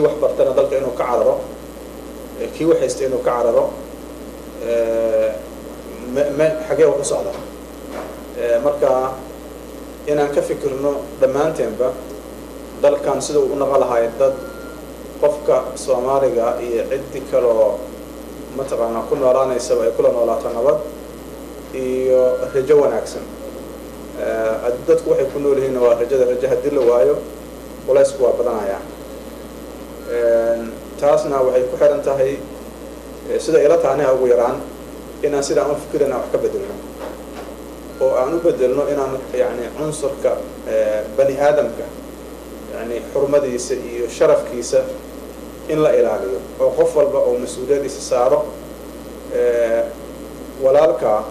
wax bartana dalka inuu ka cararo kii wax haysta inuu ka cararo me xagee wax u socda marka inaan ka fikirno dhammaanteenba dalkan sida uu u naqo lahay dad qofka soomaaliga iyo ciddi kaloo mataqaanaa ku noolaanaysaba ay kula noolaato nabad iyo rajo wanaagsan dadku waxay ku nool yihiinna waa rajada rajo haddii la waayo culaysku waa badanayaan taasna waxay ku xiran tahay sida ila taaniha ugu yaraan inaan sidaan u fikirana wax ka bedelno oo aan u bedelno inaan yani cunsurka bani aadamka yani xurmadiisa iyo sharafkiisa in la ilaaliyo oo qof walba oo mas-uuliyadiisa saaro walaalkaa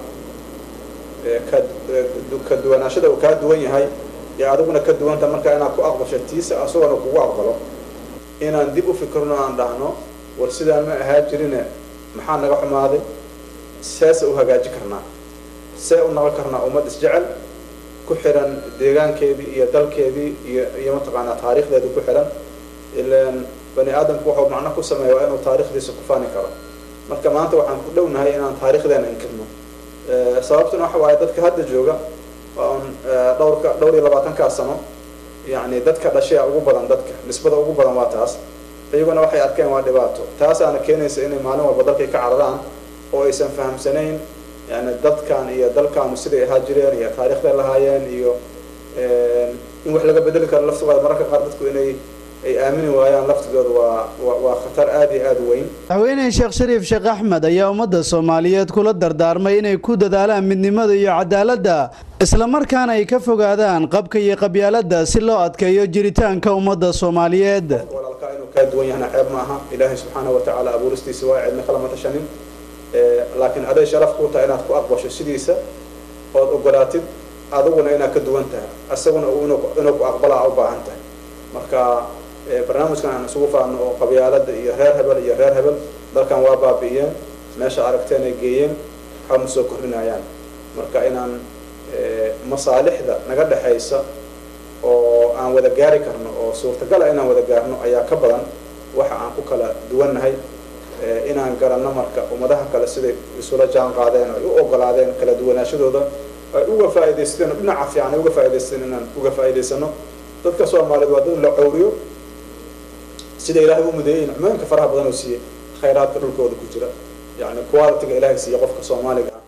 ka duwanaashada uu kaa duwan yahay ee adiguna ka duwanta markaa inaad ku aqbasho tiisa asagona kugu aqbalo inaan dib u fikirno aan dhahno war sidaan ma ahaa jirine maxaa naga xumaaday seese u hagaaji karnaa see u naqon karnaa ummad isjecel ku xiran deegaankeedii iyo dalkeedii iyo iyo mataqaanaa taariikhdeedii ku xiran ilaan bani aadamku waxuu macno ku sameeya waa inuu taariikhdiisa ku faani karo marka maanta waxaan ku dhownahay inaan taariikhdeena inkirno sababtuna waxa waaye dadka hadda jooga on dhowrka dhowr iyo labaatankaa sano yani dadka dhashaya ugu badan dadka nisbada ugu badan waa taas iyaguna waxay arkeen waa dhibaato taasaana keenaysa inay maalin walba dalkay ka cararaan oo aysan fahamsanayn yani dadkan iyo dalkaanu siday ahaa jireen iyo taariikhday lahaayeen iyo in wax laga bedeli karo laftigooda mararka qaar dadku inay ay aamini waayaan laftigooda waa waa khatar aada iyo aada weyn madaxweyne sheekh shariif sheekh axmed ayaa ummadda soomaaliyeed kula dardaarmay inay ku dadaalaan midnimada iyo cadaaladda islamarkaana ay ka fogaadaan qabka iyo qabyaaladda si loo adkeeyo jiritaanka ummadda soomaaliyeed walaalkaa inuu kaa duwan yahna ceeb ma aha ilaahay subxaana wa tacaala abuuristiisa waa cidna kalama tashanin laakiin aday sharaf kuu tahay inaad ku aqbasho sidiisa ood ogolaatid adiguna inaad ka duwan tahay isaguna inuu ku aqbalaa u baahan tahay marka barnaamijkan aan isugu faano oo qabyaalada iyo reer hebel iyo reer hebel dalkan waa baabi'iyeen meesha aragteen ay geeyeen waxba ma soo kordhinayaan marka inaan masaalixda naga dhexaysa oo aan wada gaari karno oo suurtagala inaan wada gaarno ayaa ka badan waxa aan ku kala duwannahay inaan garanno marka ummadaha kale siday isula jaan qaadeen ay u ogolaadeen kala duwanaashadooda ay uga faa'idaysteen dhinaca fiican ay uga faa'idaysteen inaan uga faa'idaysano dadka soomaaliyeed waa dad la cawriyo sida ilaahay u mudeeyey nicmooyinka faraha badan oo siiyey khayraadka dhulkooda ku jira yani qualitiga ilaahay siiya qofka soomaaliga ah